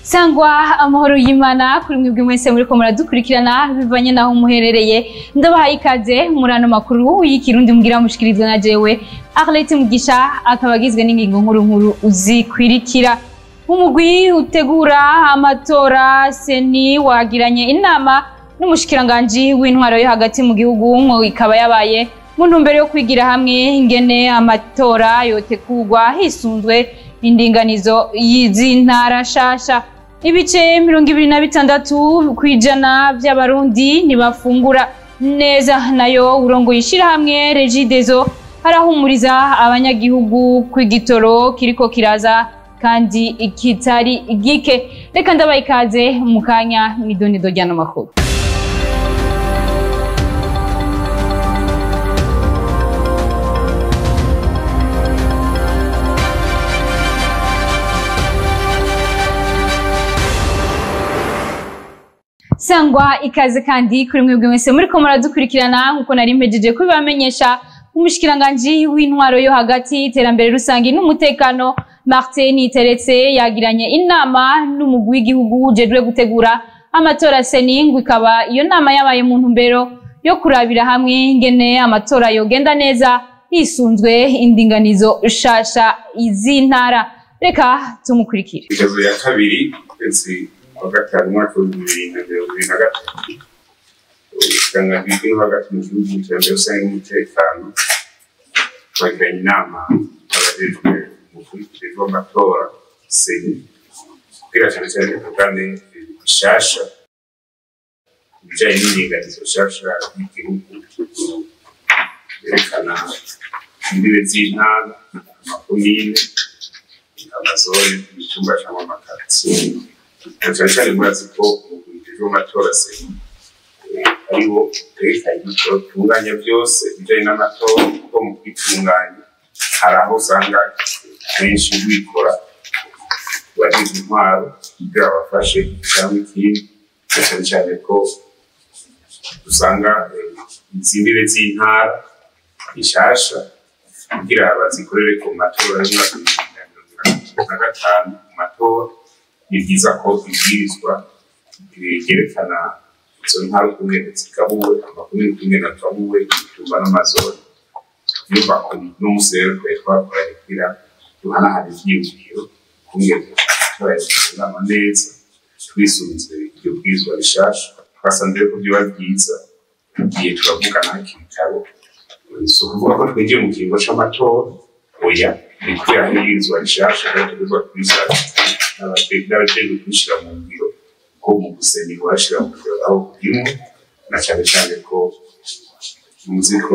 sangwa amahoro y'imana kuri mwebwe mwese muriko muradukurikirana bivanye naho muherereye ndabahaye ikaze muri ano makuru y'ikirundi mugira mushikirizwa na jewe arlete mugisha akaba agizwe n'ingingo nkuru nkuru zikwirikira umugwi utegura amatora seni wagiranye inama n'umushikiranganji w'intwaro yo hagati mu gihugu ngo ikaba yabaye mu ntumbero yo kwigira hamwe ingene amatora yotegurwa hisunzwe indinganizo y'izintara shasha ibice mirongo ibiri na bitandatu kw'ijana vy'abarundi ntibafungura neza nayo urongoye ishirahamwe regidezo arahumuriza abanyagihugu kw'igitoro kiriko kiraza kandi kitari gike reka ndabaye ikaze mu kanya mw'idonido ry'ano makuru sangwa ikaze kandi kuri mwebwe mwese muriko muradukurikirana nkuko nari mpejeje kubibamenyesha umushikiranganji w'intwaro yo hagati iterambere rusangi n'umutekano Martin Teretse yagiranye inama n'umugwi w'igihugu ujejwe gutegura amatora seningu ikaba iyo nama yabaye mu ntumbero yo kurabira hamwe ingene amatora yogenda neza hisunzwe indinganizo shasha z'intara reka tumukurikire Igezo ya kabiri ukwezi kwa gatanu umwaka w'ibihumbi bibiri na mirongo ibiri na gatatu ubushikiranganji bw'intwaro hagati mu gihugu iterambere rusange n'umutekano bagiranye inama abajejwe umukurikirane w'amatora seni kugira cyane cyane tuvugane bishasha ibijanye n'indinganizo nshasha y'igihugu yerekana imbibe z'intara amakomine amazone icyumba cyangwa amakaritsiye na cyane cyane murazi ko umukurikizi w'amatora se ariwo utekanye utunganya byose ibijyanye n'amatora kuko mu kwitunganya hari aho usanga benshi bikora bagize intwaro kugira bafashe cyangwa ikindi na cyane cyane ko usanga izimbibe z'intara ishasha kugira bazikorere ku matora y'umwaka w'ibihumbi bibiri na mirongo itatu na gatanu mu matora ni byiza ko ibwirizwa ryerekana izo ntara ukungene zigabuwe amakomine ukungene agabuwe ibitumba n'amazone nyubako n'umunsi rero twari twakoranye kugira duhanahane ivyiyumviro ukungene amatora yatunganywa neza twisunze iryo bwirizwa rishasha twasanze ko vyoba vyiza igihe turavugana hakiri kare si ukuvuga ko twinjiye mu kiringo c'amatora oya ni kubera nk'iyirizwa rishasha rero tugezwa kubisaba n'abajejwe kubishira mu ngiro ko mu gusenga bashira mu ngiro aho kurimwo na cane cane ko muzi ko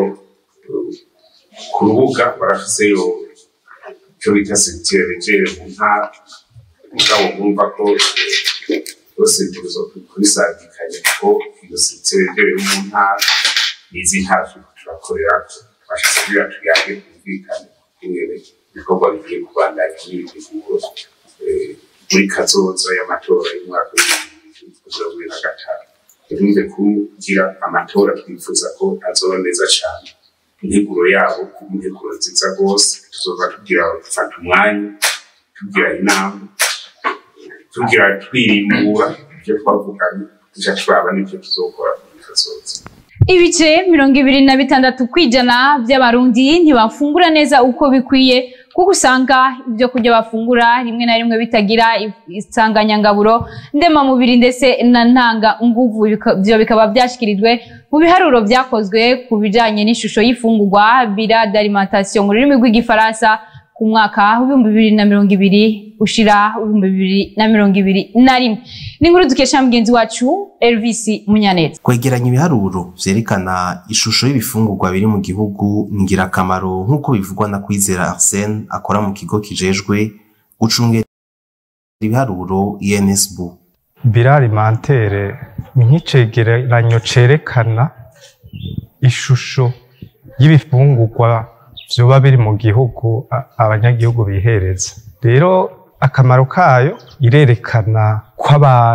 ku rubuga barafiseyo ico bita secteur regere mu ntara mugabo mwumva ko bose tuzo kubisabikanya ko iyo secteur regere mu ntara n'izi ntara turiko turakorera twashyize kugira tuyage kumvikane ingene ibikorwa bigiye kubandanya n'ibiteguro muri kazoza y'amatora y'umwaka w'ibihumbi bibiri na gatanu ntibize kugira amatora twifuza ko azoba neza cyane integuro yabo kuba integuro nziza rwose tuzoba tugira gufata umwanya tugira inama tugira twirimbura ibyo twavuganye tuja turaba n'ibyo tuzokora muri kazoza ibice mirongo ibiri na bitandatu kw'ijana by'abarundi ntibafungura neza uko bikwiye kuko usanga ibyo kurya bafungura rimwe na rimwe bitagira insanganyangaburo ndemamubiri ndetse na ntanga nguvu ibyo bikaba byashyikirijwe mu biharuro byakozwe ku bijyanye n'ishusho y'ifungurwa bira d'alimentation mu rurimi rw'igifaransa ku mwaka w'ibihumbi bibiri na mirongo ibiri ushira ibihumbi bibiri na mirongo ibiri na rimwe ni inkuru dukesha mugenzi wacu Elvis Munyaneza kwegeranya ibiharuro vyerekana ishusho y'ibifungurwa biri mu gihugu ni ingirakamaro nk'uko bivugwa na Kwizera Arsene akora mu kigo kijejwe gucungera ibiharuro INSB bira alimentaire ni nk'icegeranyo cerekana ishusho y'ibifungurwa vyoba biri mu gihugu abanyagihugu bihereza rero akamaro kayo irerekana ko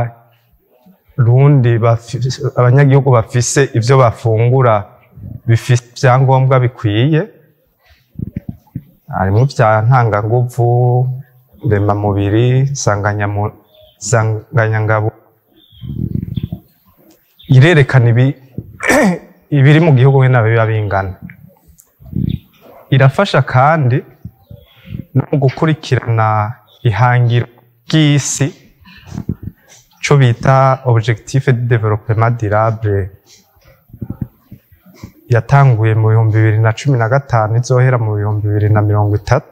abarundi abanyagihugu bafise ivyo bafungura bifise ivyangombwa bikwiye harimwo vya ntanganguvu ndemamubiri nsanganyamubiri nsanganyangabo irerekana ibi ibiri mu gihugu nyine biba bingana irafasha kandi no mu gukurikirana ihangiro ry'isi cyo bita objectif de développement durable yatanguye mu bihumbi bibiri na cumi na gatanu izohera mu bihumbi bibiri na mirongo itatu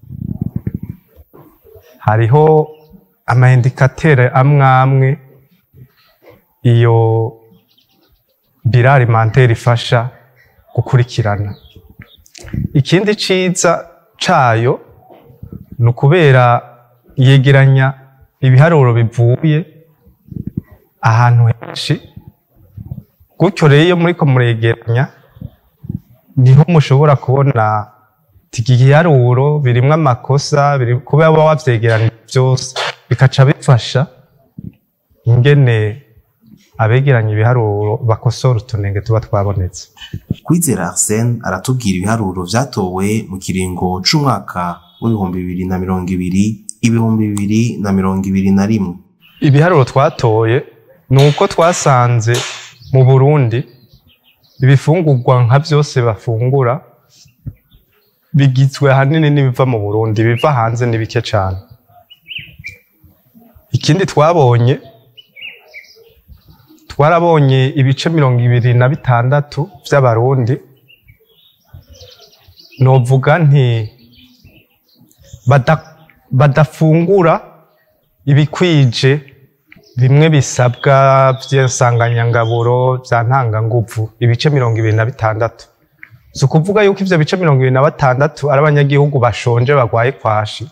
hariho amaindikatere amwe amwe iyo bira alimentaire ifasha gukurikirana ikindi ciza cayo ni ukubera yegeranya ibiharuro bivuye ahantu henshi gutyo rero iyo muriko muregeranya niho mushobora kubona iki giharuro birimwo amakosa biri kuba waba wavyegeranije byose bikaca bifasha ingene abegeranya ibiharuro bakosora utunenge tuba twabonetse kwizera arsene aratubwira ibiharuro vyatowe mu kiringo c'umwaka w'ibihumbi bibiri na mirongo ibiri ibihumbi bibiri na mirongo ibiri na rimwe ibiharuro twatoye ni uko twasanze mu burundi ibifungurwa nka byose bafungura bigizwe ahanini n'ibiva mu burundi biva hanze ni bike cyane ikindi twabonye twarabonye ibice mirongo ibiri na bitandatu by'abarundi novuga nti bada- badafungura ibikwije bimwe bisabwa by'insanganyangaburo bya ntanganguvu ibice mirongo ibiri na bitandatu si ukuvuga yuko ivyo bice mirongo ibiri na batandatu ari abanyagihugu bashonje bagwaye kwashi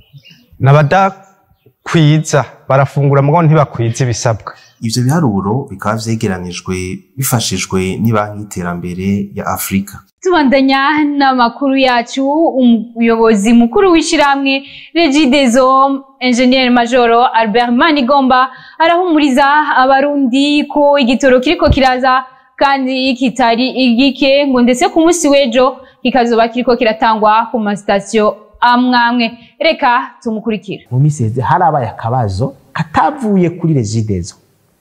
n'abadakwiza barafungura mugabo ntibakwiza ibisabwa ivyo biharuro bikaba vyegeranijwe bifashijwe n'ibanki y'iterambere ya afurika tubandanya n'amakuru yacu umuyobozi mukuru w'ishyirahamwe regidezo enjeniyeri majoro albert manigomba arahumuriza abarundi ko igitoro kiriko kiraza kandi kitari igike ngo ndetse ku munsi w'ejo kikazoba kiriko kiratangwa ku masitasiyo amwamwe reka tumukurikire mu minsi iheze harabaye akabazo katavuye kuri regidezo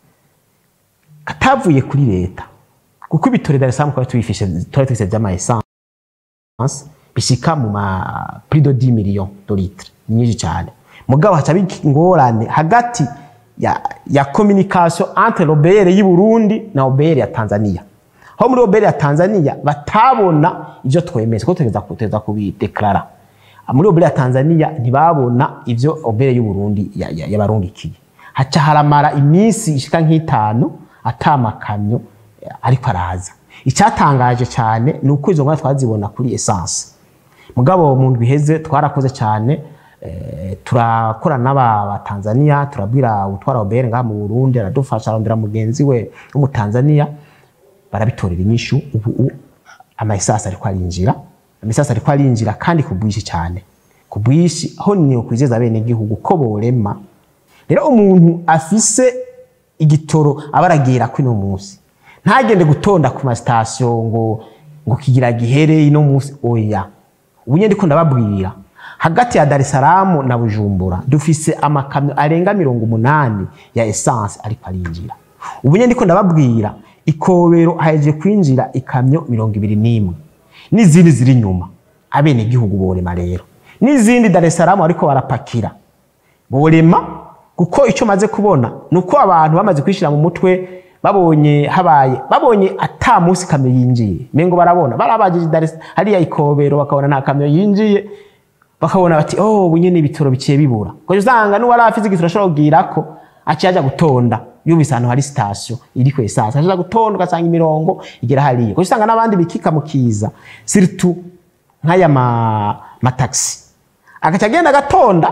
katavuye kuri leta kuko ibitore Dar es Salaam twari tubifishe twari tubifise vy'ama essence bishika mu ma plus de 10 millions de litres ni nyinshi cyane mugabo haca ingorane hagati ya, ya communication entre l'OBR y'u Burundi na OBR ya Tanzania aho muri OBR ya Tanzania batabona ivyo twemeza ko tugeza kuteza kubideklara muri OBR ya Tanzania ntibabona ivyo OBR y'u Burundi yabarungikiye haca haramara iminsi ishika nk'itanu atamakamyo ariko araza icyatangaje cyane ni uko izo ngwara twazibona kuri essence mugabo mu ndwi iheze twarakoze cyane eh, turakorana n'aba Tanzania turabwira utwara obere ngaha mu Burundi aradufasha arondera mugenzi we w'umutanzania barabitorera inyishu ubu amaisasi ariko arinjira amaisasi ariko arinjira kandi ku bwinshi cyane ku bwinshi aho ni ukwizeza bene gihugu ko borema rero umuntu afise igitoro aba aragira kwino munsi ntagende gutonda ku masitasiyo ngo ngo kigira gihere ino munsi oya ubu nyine ndiko ndababwira hagati ya Dar es Salaam na Bujumbura dufise amakamyo arenga mirongo umunani ya essence ariko arinjira ubu nyine ndiko ndababwira ikobero haje kwinjira ikamyo mirongo ibiri n'imwe n'izindi ziri inyuma abene igihugu borema rero n'izindi Dar es Salaam ariko barapakira borema kuko icyo maze kubona ni uko abantu bamaze kwishira mu mutwe babonye habaye babonye ata munsi kamyo yinjiye mengo barabona barabagije Dar hariya ikobero bakabona nta kamyo yinjiye bakabona bati oh ubu nyene ibitoro biciye bibura ko usanga n'uwari afite igitoro ashobora kugira ko aciye aja gutonda yumvise ahantu hari sitasiyo iri ku esanse aja gutonda ugasanga imirongo igera hariya ko usanga n'abandi bikika mu kiza siritu nk'aya ma mataxi agaca agenda agatonda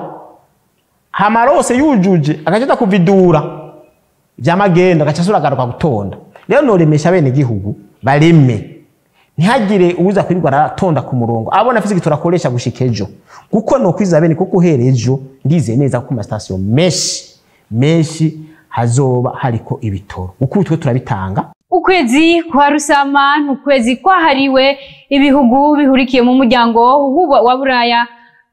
hamarose yujuje agaca kuvidura vyamagenda agaca asura agaruka gutonda rero noremesha bene gihugu bareme ntihagire uza kwirirwa aratonda ku murongo abona afise igitoro akoresha gushika ejo kuko no kwiza bene kuko uhera ejo ndizeye neza ko ku masitasiyo menshi menshi hazoba hariko ibitoro kuko twe turabitanga ukwezi kwa rusama ni ukwezi kwahariwe ibihugu bihurikiye mu muryango wa buraya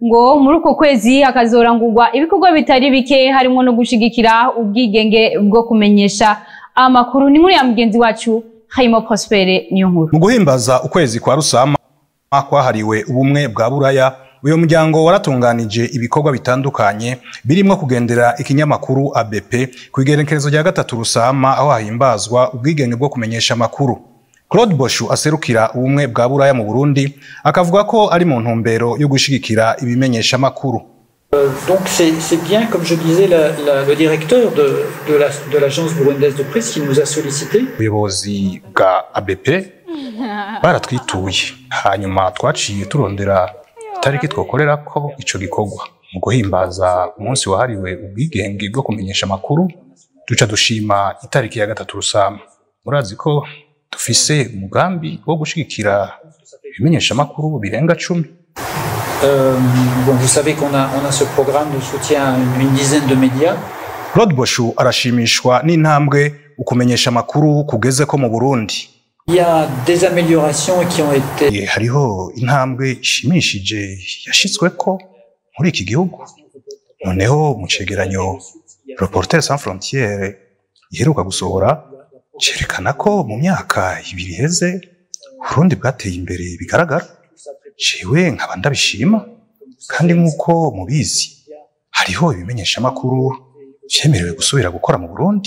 ngo muri uko kwezi hakazorangurwa ibikorwa bitari bike harimo no gushigikira ubwigenge bwo kumenyesha amakuru ni muri ya mugenzi wacu Hayimo Prospere niyo nkuru mu guhimbaza ukwezi kwa rusama kwahariwe ubumwe bwa buraya uyu muryango waratunganije ibikorwa bitandukanye birimo kugendera ikinyamakuru ABP ku igerekerezo rya gatatu rusama aho hahimbazwa ubwigenge bwo kumenyesha amakuru Claude Boshu aserukira ubumwe bwa buraya mu Burundi akavuga ko ari mu ntumbero yo gushigikira ibimenyesha amakuru Donc c'est c'est bien, comme je disais, la- la- le directeur de, de la- de l'agence burundaise de presse qui nous a sollicité. ubuyobozi bwa ABP baratwituye hanyuma twaciye turondera itariki twokorera ko ico gikorwa mu guhimbaza umunsi wahariwe ubwigenge bwo kumenyesha amakuru duca dushima itariki ya gatatu rusama murazi ko dufise umugambi wo gushigikira ibimenyesha amakuru birenga cumi Euh, bon, vous savez qu'on a, on a ce programme de soutien à une, une dizaine de médias. Claude Boshu arashimishwa n'intambwe ukumenyesha amakuru kugeze ko mu Burundi Il y a des améliorations qui ont été Eh, hariho intambwe ishimishije yashitsweko muri iki gihugu noneho mu cegeranyo Reporters sans frontières iheruka gusohora cerekana ko mu myaka ibiri iheze Burundi bwateye imbere bigaragara jewe nkaba ndabishima kandi nk'uko mubizi hariho ibimenyeshamakuru vyemerewe gusubira gukora mu Burundi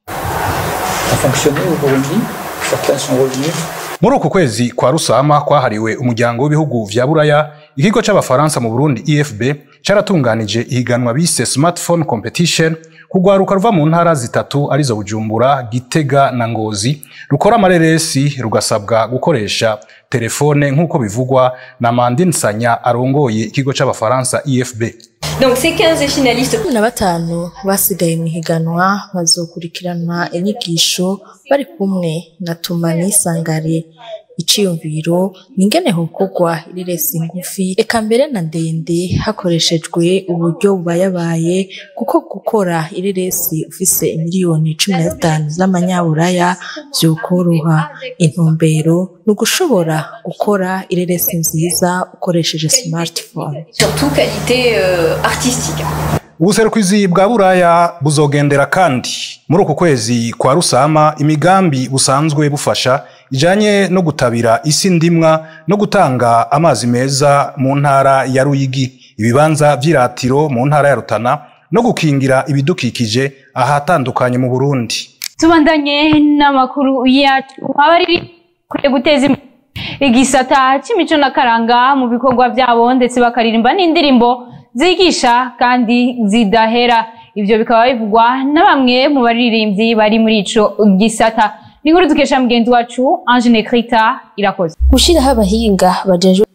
ont fonctionné au Burundi. Certains sont revenus. muri uku kwezi kwa rusama kwahariwe umuryango w'ibihugu vya buraya ikigo c'abafaransa mu burundi efb caratunganije ihiganwa bise smartphone competition kugwaruka ruva mu ntara zitatu arizo bujumbura gitega na ngozi rukora amareresi rugasabwa gukoresha telefone nk'uko bivugwa na mandine sanya arongoye ikigo c'abafaransa efb Donc ces 15 finalistes cumi na batanu basigaye mu ihiganwa bazokurikirana inyigisho bari kumwe na Tumani Sangare iciyumviro ni ingene hokorwa ireresi ngufi eka mbere na ndende hakoreshejwe uburyo bubayabaye kuko gukora ireresi ufise miliyoni cumi na zitanu z'amanyaburaya vyokoroha intumbero ni ugushobora gukora ireresi nziza ukoresheje smartphone surtout qualité euh, artistique. ubuserukizi bwa buraya buzogendera kandi muri uku kwezi kwa rusama imigambi busanzwe bufasha ijanye no gutabira isi ndimwa no gutanga amazi meza mu ntara ya ruyigi ibibanza vy'iratiro mu ntara ya rutana no gukingira ibidukikije ahatandukanye mu burundi tubandanye n'amakuru yacu abariri kwiye guteza imbere igisata c'imico n'akaranga mu bikorwa vyabo ndetse bakaririmba n'indirimbo zigisha kandi zidahera ivyo bikaba bivugwa na bamwe mu baririmbyi bari muri ico gisata ni inkuru dukesha mugenzi wacu Ange Nekrita irakoze gushyiraho abahinga bajejwe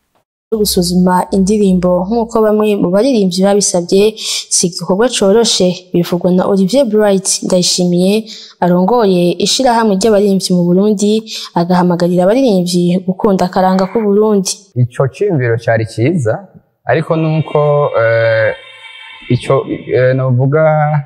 gusuzuma indirimbo nk'uko bamwe mu baririmbyi babisabye si igikorwa coroshe bivugwa na Olivier Bright Ndayishimiye arongoye ishirahamwe ry'abaririmbyi mu Burundi agahamagarira abaririmbyi gukunda akaranga k'u Burundi ico ciyumviro cari ciza ariko nuko eh, ico eh, novuga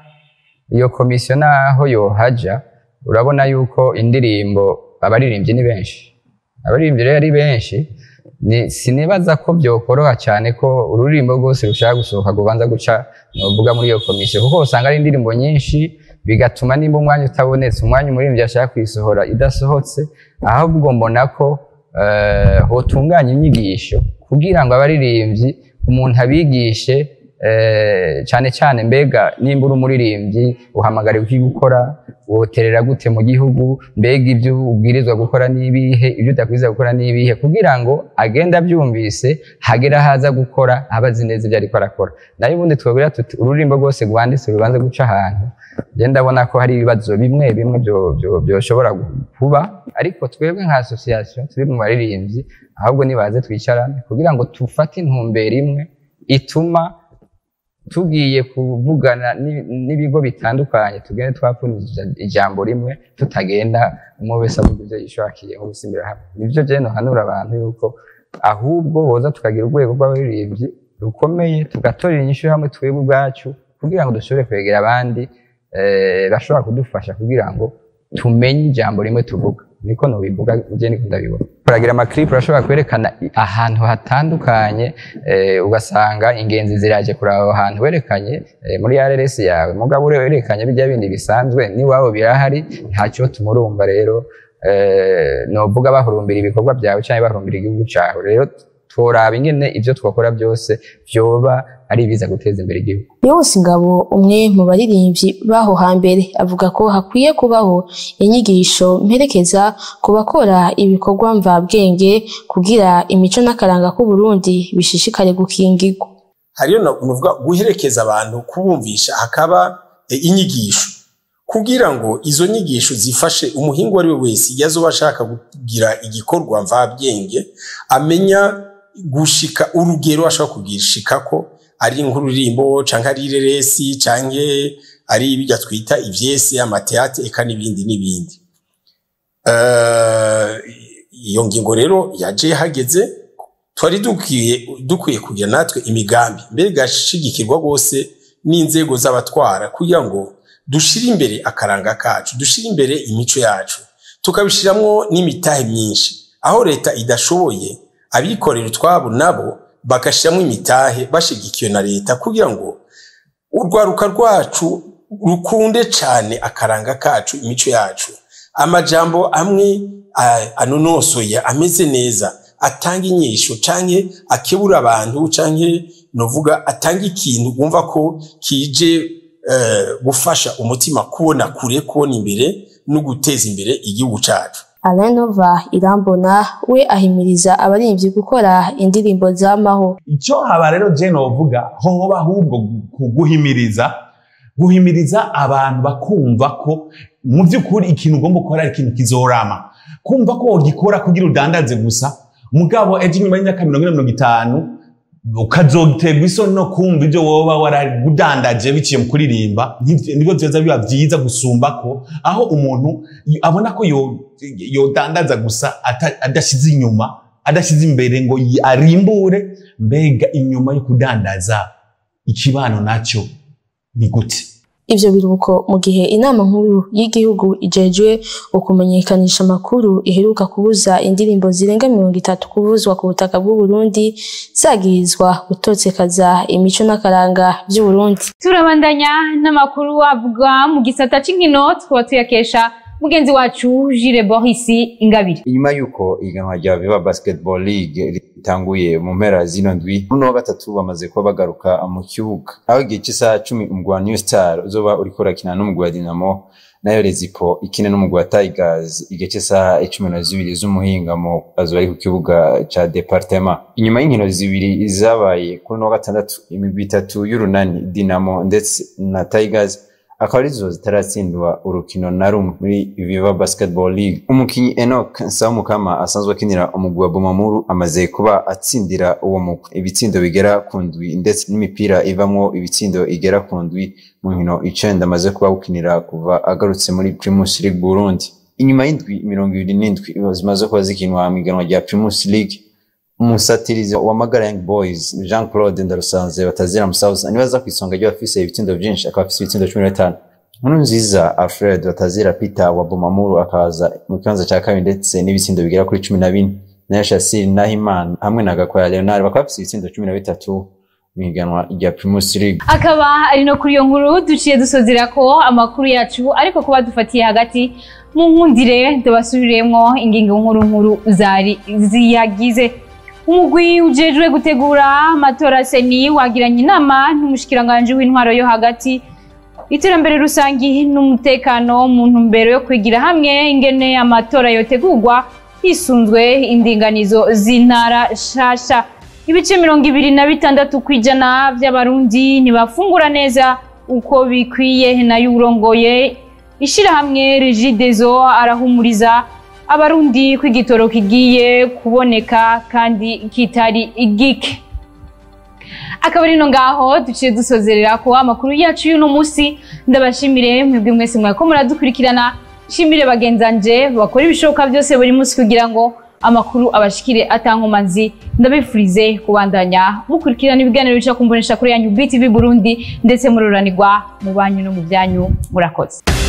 iyo komisiyo naho yohaja urabona yuko indirimbo abaririmbyi ni benshi abaririmbyi rero ari benshi ni sinibaza ko byokoroha cyane ko ururirimbo rwose rushaka gusohoka rubanza guca novuga muri iyo komisiyo kuko usanga ari indirimbo nyinshi bigatuma nimba umwanya utabonetse umwanya umuririmbyi ashaka kuyisohora idasohotse ahubwo mbona ko eh, hotunganya inyigisho kugira ngo abaririmbyi umuntu abigishe eh, cyane cyane mbega nimba uri umuririmbyi uhamagariwe iki gukora woterera gute mu gihugu mbega ibyo ubwirizwa gukora n'ibihe ibyo utabwirizwa gukora n'ibihe kugira ngo agende abyumvise hagera haza gukora aba azi neza ibyo ariko arakora nayo ubundi twabwira tuti ururirimbo rwose rwanditse rubanza guca ahantu njye ndabona ko hari ibibazo bimwe bimwe byo- byo- byoshobora kuba ariko twebwe nka association turi mu baririmbyi ahubwo nibaze twicarane kugira ngo tufate intumbero imwe ituma tugiye kuvugana ni- n'ibigo bitandukanye tugende twapfunije ijambo rimwe tutagenda umwe wese avuga ibyo yishakiye nko gusimbira hamwe nibyo je nohanura abantu yuko ahubwo boza tukagira urwego rw'abaririmbyi rukomeye tugatorera inyishu hamwe twebwe ubwacu kugira ngo dushobore kwegera abandi eh, bashobora kudufasha kugira ngo tumenye ijambo rimwe tuvuga niko nobivuga je niko ndabibona uragira amaklipu urashobora kwerekana i- ahantu hatandukanye eh, ugasanga ingenzi ziraje kuraba aho hantu werekanye eh, muri RRS yawe mugabo ure werekanye bijya bindi bisanzwe n'iwabo birahari ntacyo tumurumva rero eh, novuga bahurumbira ibikorwa byawe cyangwa bahurumbira igihugu cyawe rero turaba ingene ivyo twakora byose vyoba ari ibiza guteza imbere igihugu Yose Ngabo umwe mu baririmbyi baho hambere avuga ko hakwiye kubaho inyigisho mperekeza ku bakora ibikorwa mvabwenge kugira imico n'akaranga k'u Burundi bishishikare gukingirwa. hariyo no nuvuga guherekeza abantu kubumvisha hakaba e, inyigisho kugira ngo izo nyigisho zifashe umuhingo uwo ari we wese iyo azoba ashaka kugira igikorwa mvabwenge amenya gushika urugero ashobora kugishikako ari nk'uririmbo canke ari ireresi canke ari ibijya twita ivyese amateate eka n'ibindi n'ibindi Eh, iyo ngingo rero yaje hageze twari dukwiye dukwiye kugira natwe imigambi mbere igashigikirwa rwose n'inzego z'abatwara kugira ngo dushire imbere akaranga kacu dushire imbere imico yacu tukabishiramwo n'imitahe myinshi aho leta idashoboye abikorera utwabo nabo bagashiramwo imitahe bashigikiwe na leta kugira ngo urwaruka rwacu rukunde cane akaranga kacu imico yacu amajambo amwe a- anonosoye ameze neza atanga inyisho canke akebura abantu canke novuga atanga ikintu wumva ko kije eh, gufasha umutima kubona kure kubona imbere no guteza imbere igihugu cacu Alain Nova Irambona we ahimiriza abaririmbyi gukora indirimbo z'amaho. icyo haba rero je novuga hoba ahubwo gu- guhimiriza guhimiriza abantu bakumva ko mu by'ukuri ikintu ugomba gukora ari ikintu kizorama kumva ko wogikora kugira udandaze gusa mugabo ejo inyuma y'imyaka mirongo ine mirongo itanu ukazoterwa isoni no kumva ibyo woba waragudandaje biciye mu kuririmba nivyo- nibyo vyoza biba vyiza gusumba ko aho umuntu y- abona ko yo- yodandaza gusa ata- adashize inyuma adashyize imbere ngo yi- arimbure mbega inyuma yo kudandaza ikibano nacyo ni gute Ivyo biruko mu gihe inama nkuru y'igihugu ijejwe ukumenyekanisha amakuru iheruka kubuza indirimbo zirenga mirongo itatu kubuzwa ku butaka bw'u Burundi zagirizwa gutosekaza imico n'akaranga vy'u Burundi. turabandanya n'amakuru avuga mu gisata c'inkino tukaba tuyakesha mugenzi wacu Jire Boris Ingabire inyuma y'uko ihiganwa rya Viva Basketball League ritanguye mu mpera zino ndwi muri wa gatatu bamaze kuba bagaruka mu kibuga aho igihe cy'isaha cumi umugwi wa New Star uzoba uriko urakina n'umugwi wa Dinamo nayo Rezipo ikine n'umugwi wa Tigers igihe cy'isaha icumi na zibiri z'umuhingamo azoba ari ku kibuga ca Departement inyuma y'inkino zibiri zabaye kuri uno wa gatandatu imigwi itatu y'urunani Dinamo ndetse na Tigers akaba arizo zitaratsindwa urukino na rumwe muri Viva Basketball League. Umukinyi Enoch Nsabumukama asanzwe akinira umugwi wa Bumamuru amaze kuba atsindira uwo mugwi ibitsindo bigera ku ndwi ndetse n'imipira ivamwo ibitsindo igera ku ndwi mu nkino icenda amaze kuba gukinira kuva agarutse muri Primus League Burundi. Inyuma y'indwi mirongo ibiri n'indwi zimaze kuba zikinwa mu iganwa rya Primus League umusatirizi wa Magara Young Boys Jean Claude Ndarusanze batazira Musauza niwe aza ku isonga ry'abafise ibitsindo vyinshi akaba afise ibitsindo cumi na bitanu nkuru nziza Alfred batazira Peter wa Bumamuru akaza mu kibanza cya kabiri ndetse n'ibitsindo bigera kuri cumi na bine nayo Shassir Nahimana hamwe na Gakwaya Leonard bakaba bafise ibitsindo cumi na bitatu mu iganwa rya Primus League akaba ari no kuri iyo nkuru duciye dusozera ko amakuru yacu ariko kuba dufatiye hagati mu nkundire tubasubiremwo ingingo nkuru nkuru zari ziyagize umugwi ujejwe gutegura amatora seni wagiranye inama n'umushikiranganji w'intwaro yo hagati iterambere rusangi n'umutekano mu ntumbero yo kwigira hamwe ingene amatora yotegurwa hisunzwe indinganizo z'intara shasha ibice mirongo ibiri na bitandatu ku ijana by'abarundi ntibafungura neza uko bikwiye nayo urongoye ishirahamwe regidezo arahumuriza abarundi ko igitoro kigiye kuboneka kandi kitari igike akaba ari no ngaho duciye dusozerera ko amakuru yacu y'uno munsi ndabashimire mwebwe mwese mwako muradukurikirana nshimire bagenzanje bakora ibishoboka byose buri munsi kugira ngo amakuru abashikire atankomanzi ndabifurize kubandanya mukurikirana ibiganiro bica kumbonesha kuri yanyu BTV Burundi ndetse mururanirwa mu banyu no mu byanyu murakoze